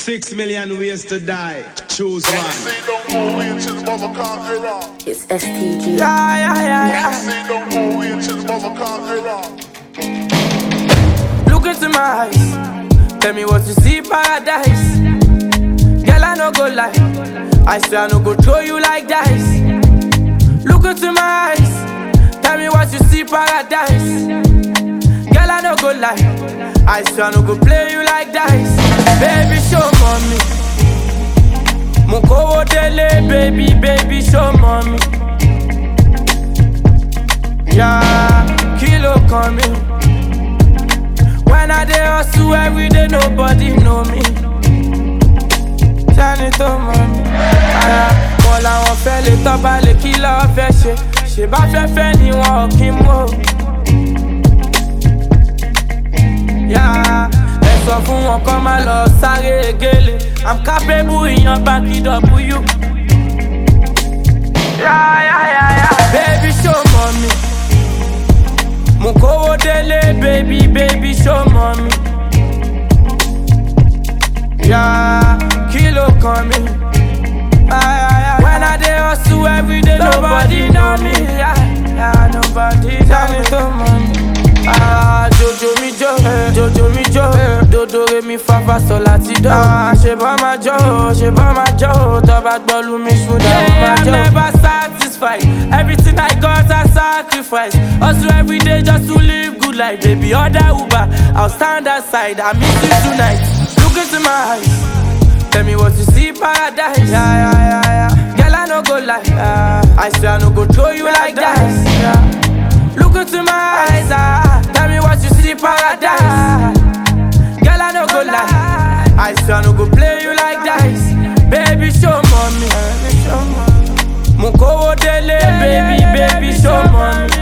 Six million ways to die. Choose one. Say don't go away until the mother conqueror. It's STG. Yeah, yeah, yeah, yeah. Say don't go away until the mother conqueror. Look into my eyes. Tell me what you see, paradise. Girl, I no go lie. I swear I no go throw you like dice. Look into my eyes. Tell me what you see, paradise. Girl, I no go lie. I swear I no go play you like dice. Baby, show mommy. Mukowo dele, baby, baby, show mommy. Yeah, kilo coming. When I dey hustle every day, nobody know me. Tani tó mọ̀ mí. Ara wọn làwọn fẹ́ lè tọ́ba lè kí lọ́ọ́ fẹ́ ṣe. Ṣé bá fẹ́ fẹ́ ni wọn ò kí mú o. Yá ẹ sọ fún wọn kọ́ máa lọ sáré gélé. I'm capable ìyan báńkì W. Yá yá yá yá. Baby show mọ̀ mi. Mo kówó délé, baby, baby, show mommy. Yeah, kilo kan mi. Ah, yeah, yeah, When I dey hustle every day, nobody know me. Yeah, yeah, nobody tell me to money. Ah, Jojo mi jo, Jojo mi jo, dodo re mi fa fa sol láti do. Ah, ṣe bá ma jó, ṣe bá ma jó, tọ́ba gbọ́lu mi ṣúdà ó ma jó. I'm never satisfied, everything I got I sacrifice. Hustle every day just to live good life, baby. Order Uber, I'll stand aside, I miss you tonight. Look into my eyes, tell me what you see, paradise. Yeah, yeah, yeah, yeah. Girl, I no go lie, yeah. I swear I no go throw you like dice. Yeah. Look into my eyes, ah. Tell me what you see, paradise. Girl, I no go lie. I swear I no go play you like dice. Baby, show mommy. Mukowo dele, baby, baby, show mommy.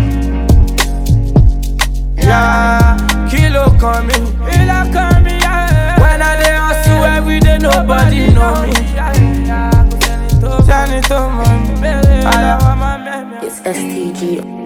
Yeah, kilo coming. Kilo coming, yeah. When I dey hustle every day, nobody know me. Tell me to mommy. It's STG.